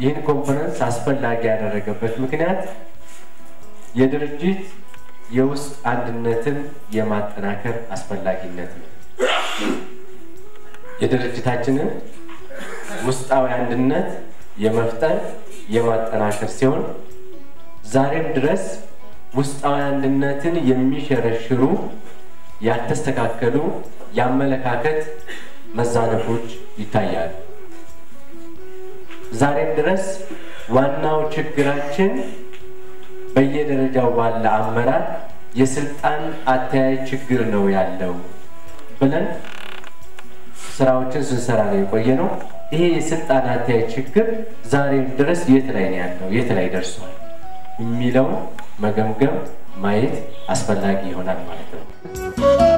ይህን ኮንፈረንስ አስፈላጊ ያደረገበት ምክንያት የድርጅት የውስጥ አንድነትን የማጠናከር አስፈላጊነት ነው። የድርጅታችንን ውስጣዊ አንድነት የመፍጠር የማጠናከር ሲሆን ዛሬም ድረስ ውስጣዊ አንድነትን የሚሸረሽሩ ያልተስተካከሉ የአመለካከት መዛነፎች ይታያሉ። ዛሬም ድረስ ዋናው ችግራችን በየደረጃው ባለ አመራር የስልጣን አተያይ ችግር ነው ያለው ብለን ስራዎችን ስንሰራ ነው የቆየ ነው። ይሄ የስልጣን አተያይ ችግር ዛሬም ድረስ የት ላይ ነው ያለው፣ የት ላይ ደርሷል የሚለውን መገምገም ማየት አስፈላጊ ይሆናል ማለት ነው።